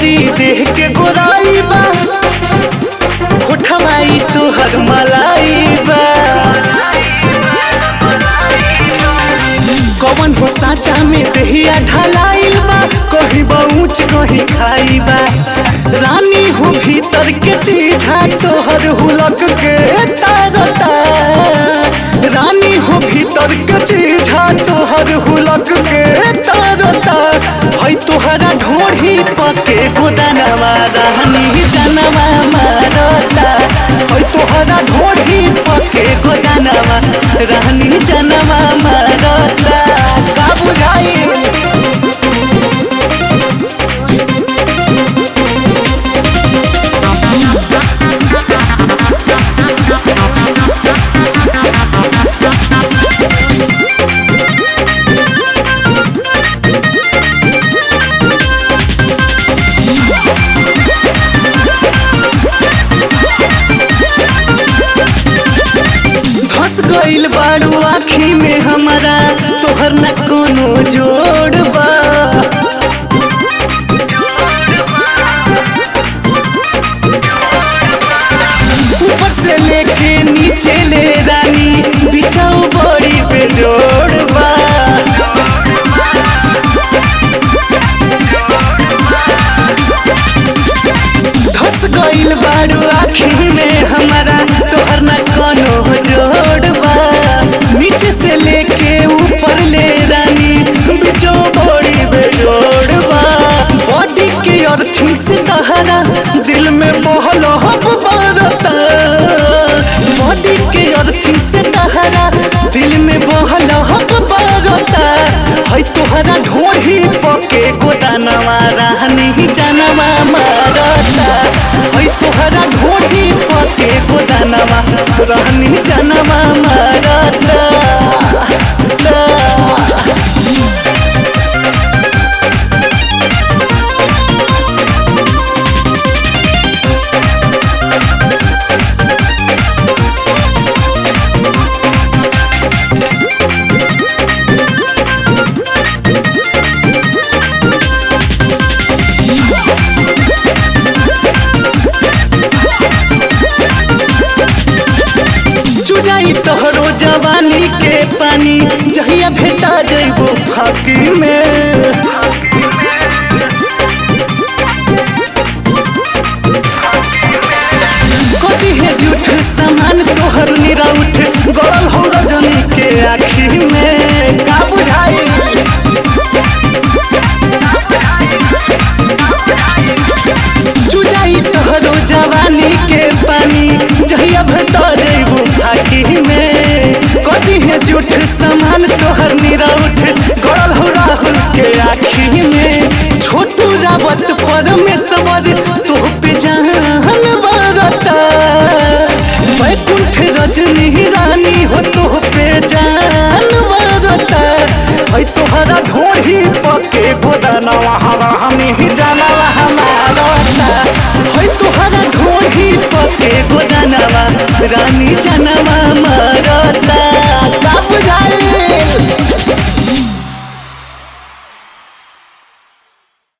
तोहरी देह के गोराई बा होठमाई तोहर मलाई बा कवन हो साचा में देहिया ढलाइल बा कहीं बऊच कहीं खाई बा रानी हो भीतर के चीजा तोहर हुलक के तारता रानी हो भीतर के चीजा तोहर हुलक के तारता है तोहरा ढोढ़ी पके गोदानवा रानी जनवा मारता है तोहरा ढोढ़ी पके गोदानवा रानी जनवा मारता का बुझाई धस गइल बाड़ू आखी में हमारा तोहर न कोनो जोड़ बा ऊपर से लेके नीचे ले रानी बिछाऊ बड़ी बेजोड़ बा धस गइल बाड़ू आखी में हमारा तोहर न कोनो जोड़बा नीचे से लेके ऊपर ले रानी बिचो बड़ी बेजोड़बा बॉडी के अर्थिंग से तहरा दिल में बहल हब बरता बॉडी के अर्थिंग से तहरा दिल में बहल हब बरता है तोहरा ढोढ़ी पके गोदानवा रानी जानवा मारता है तोहरा ढोढ़ी पके गोदानवा रानी जानवा मारता चुजाई तोहरो जवानी के पानी जहिया भेटा जइबो फाकी में कदी है झूठ सामान तोहर निराउठ गड़ल हो रजनी के आखी में का बुझाई चुजाई तोहरो जवानी के पानी जहिया भेटा जइबो फाकी में कदी है झूठ सामान तोहर निराउठ गड़ल हो राहुल के आखी में छोटू रावत परमेश्वर तोह पे जान बरता वैकुंठ रजनी रानी हो तोह पे जान बरता है तोहरा ढोढ़ी पके गोदानवा हवा हमी जानवा हमारा है तोहरा ढोढ़ी पके गोदानवा रानी जानवा मारता